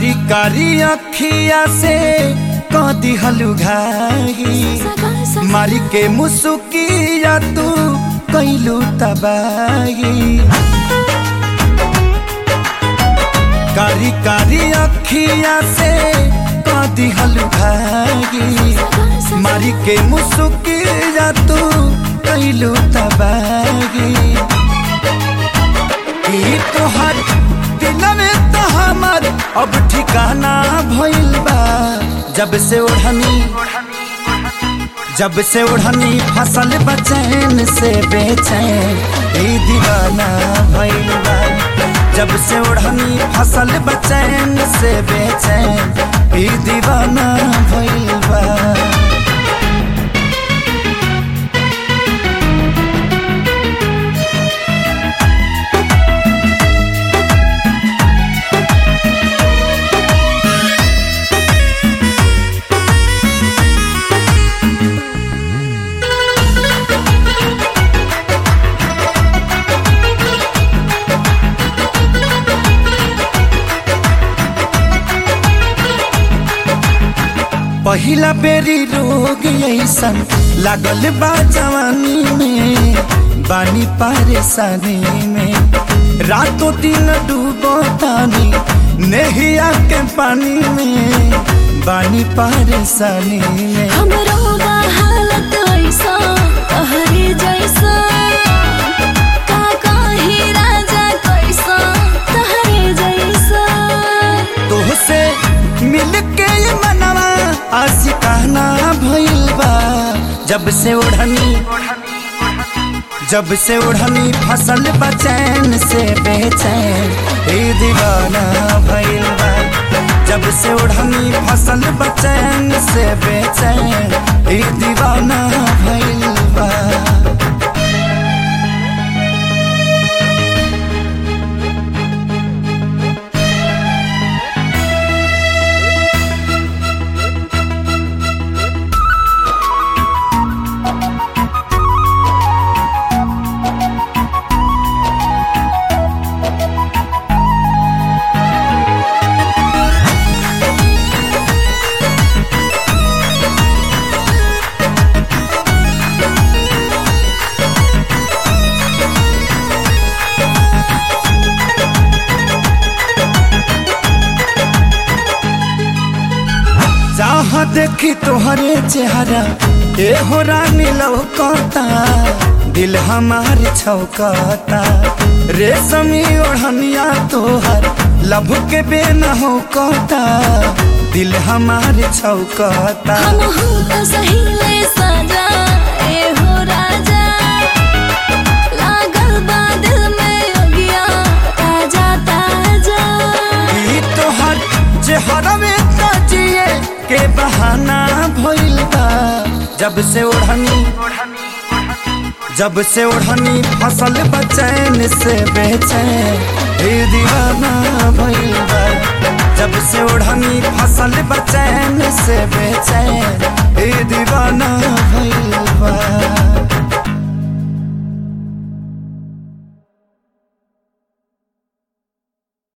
कारी कारी अखिया से कदी हलुघाई मारी के मुसुकिया तू कैलू तबाही कारी कारी अखिया से कदी हलुघाई मारी के मुसुकिया तू कैलू तबाही ई तोहर दिल में तो हमर अब ठिकाना भइल बा जब से ओढ़नी जब से ओढ़नी फसल बचैन से बेचैन ई दीवाना भइल बा जब से ओढ़नी फसल बचैन से बेचैन ई दीवाना भइल बा पहिला बेरी रोग ऐसन लागल बा जवानी में बानी परेशानी में रातों दिन डूबो तानी नहिया के पानी में बानी परेशानी में हमरो बा हालत ऐसा तहरी जैसा का कही राजा कैसा तहरे जैसा तोहसे मिल के ये मनवा आशिकाना भइल बा जब से ओढ़नी जब से ओढ़नी फसल बचैन से बेचैन ए दीवाना भइल बा जब से ओढ़नी फसल बचैन से बेचैन ए दीवाना भइल बा जहाँ देखी तोहरे चेहरा ए हो रानी लौकता दिल हमार छौकता रेशमी ओढ़निया तोहर लब के बेन हो कता दिल हमार छौकता हम हूँ तो सही ले सजा ए हो राजा लागल बा दिल में योगिया ताजा ताजा ई तोहर चेहरा में जिए के बहाना भइल बा जब से ओढ़नी जब से ओढ़नी फसल बचैन से बेचैन ए दीवाना भइल बा जब से ओढ़नी फसल बचैन से बेचैन